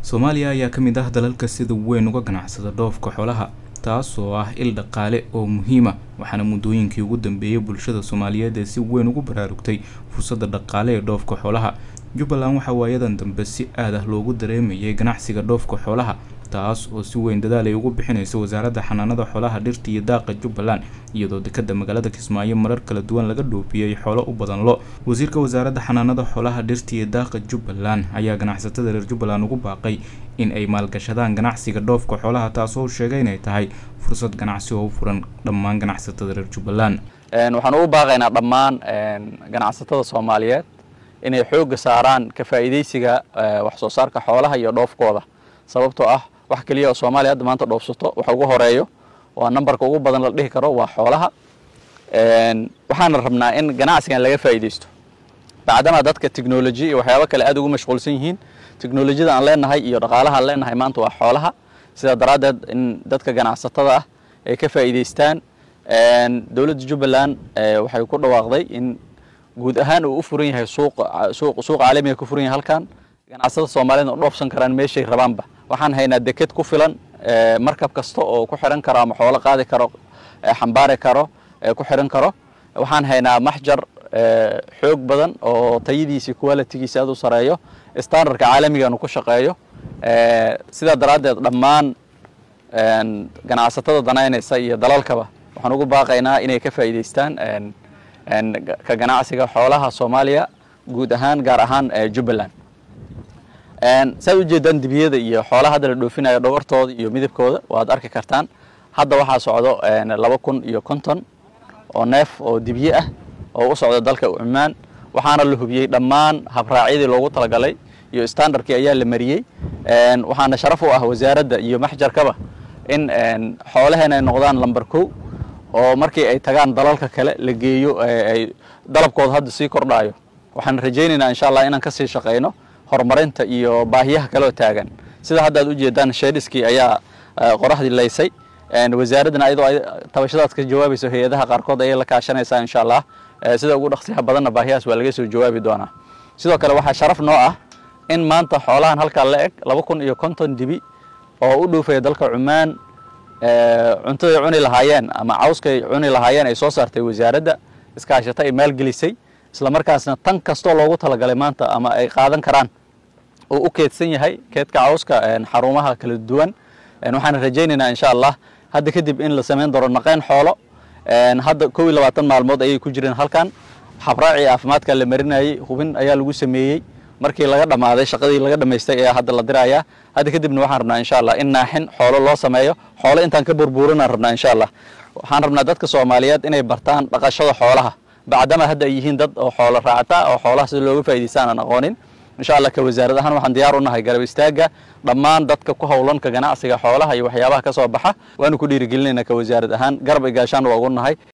soomaaliya ayaa ka mid ah dalalka sida weyn uga ganacsada dhoofka xoolaha taas oo ah il dhaqaale oo muhiima waxaana muddooyinkii ugu dambeeyey bulshada soomaaliyeed ee si weyn ugu baraarugtay fursadda dhaqaale ee dhoofka xoolaha jubbaland waxaa waayadan dambe si aad ah loogu dareemayay ganacsiga dhoofka xoolaha taas oo si weyn dadaal ay ugu bixinaysa wasaaradda xanaanada xoolaha dhirta iyo daaqa jubbaland iyadoo dekada magaalada kismaayo marar kala duwan laga dhoofiyey xoolo u badan lo wasiirka wasaaradda xanaanada xoolaha dhirta iyo daaqa jubbaland ayaa ganacsatada reer jubbaland ugu baaqay in ay maalgashadaan ganacsiga dhoofka xoolaha taasoo u sheegay inay tahay fursad ganacsi oo u furan dhammaan ganacsatada reer jubbaland waxaan ugu baaqaynaa dhammaan ganacsatada soomaaliyeed inay xoogga saaraan ka faa'iidaysiga wax soo saarka xoolaha iyo dhoofkooda sababtoo ah wax keliya oo soomaaliya hadda maanta dhoofsato waxa ugu horeeyo waa nambarka ugu badan la dhihi karo waa xoolaha waxaana rabnaa in ganacsigan laga faa'iidaysto bacdama dadka technology iyo waxyaabo kale aad ugu mashquulsan yihiin technolojiyada aan leenahay iyo dhaqaalaha aan leenahay maanta waa xoolaha sidaa daraaddeed in dadka ganacsatada ah ay ka faa'iidaystaan dowladda jubbaland waxay ku dhawaaqday in guud ahaan uu u furan yahay suuqa suuq suuq caalamiga ku furan yahay halkan ganacsatada soomaaliyed oo dhoofsan karaan meeshay rabaanba waxaan haynaa deked ku filan markab kasta oo ku xiran karo ama xoolo qaadi karo xambaari karo ku xiran karo waxaan haynaa maxjar xoog badan oo tayadiisi qualitigiisa aad u sareeyo standardka caalamigan uu ku shaqeeyo sidaa daraaddeed dhammaan ganacsatada danaynaysa iyo dalalkaba waxaan ugu baaqaynaa inay ka faa'iidaystaan ka ganacsiga xoolaha soomaaliya guud ahaan gaar ahaan jubbaland saad ujeedaan dibiyada iyo xoolaha hadda la dhoofinayo dhogortooda iyo midabkooda waad arki kartaan hadda waxaa socdo laba kun iyo konton oo neef oo dibiye ah oo u socda dalka cumaan waxaana la hubiyey dhammaan habraacyadii loogu talagalay iyo standardkii ayaa la mariyey waxaana sharaf u ah wasaaradda iyo maxjarkaba in xoolaheena ay noqdaan lamber kow oo markii ay tagaan dalalka kale la geeyo ay dalabkooda hadda sii kordhaayo waxaan rajaynaynaa insha allah inaan kasii shaqayno horumarinta iyo baahiyaha kale oo taagan sida hadda aad ujeedaan sheedhiskii ayaa qoraxdii laysay wasaaraddana ayadoo ay tabashadaas ka jawaabayso hay-adaha qaarkood ayay la kaashanaysaa insha allah sida ugu dhaqsiyaha badanna baahiyahaas waa laga soo jawaabi doonaa sidoo kale waxaa sharaf noo ah in maanta xoolahan halkaa la eg laba kun iyo konton dibi oo u dhoofaya dalka cumaan cuntaday cuni lahaayeen ama cawskay cuni lahaayeen ay soo saartay wasaaradda iskaashata ay maalgelisay isla markaasna tan kastoo loogu talagalay maanta ama ay qaadan karaan oo u keedsan yahay keedka cawska xarumaha kala duwan waxaan rajaynaynaa insha allah hadda kadib in la samayn doono naqayn xoolo hadda kow iyo labaatan maalmood ayay ku jireen halkan xabraacii caafimaadka la marinayey hubin ayaa lagu sameeyey markii laga dhammaaday shaqadii laga dhammaystay ayaa hadda la dirayaa hadda kadibna waxaan rabnaa insha allah in naaxin xoolo loo sameeyo xoolo intaan ka burburinaan rabnaa insha allah waxaan rabnaa dadka soomaaliyeed inay bartaan dhaqashada xoolaha bacdama hadda ay yihiin dad oo xoolo raacata oo xoolaha sida looga faa'idaystaan aan aqoonin insha allah ka wasaarad ahaan waxaan diyaar u nahay garab istaagga dhammaan dadka ku howlan ka ganacsiga xoolaha iyo waxyaabaha ka soo baxa waanu ku dhiirigelinaynaa ka wasaarad ahaan garab igaashaan waa ugu nahay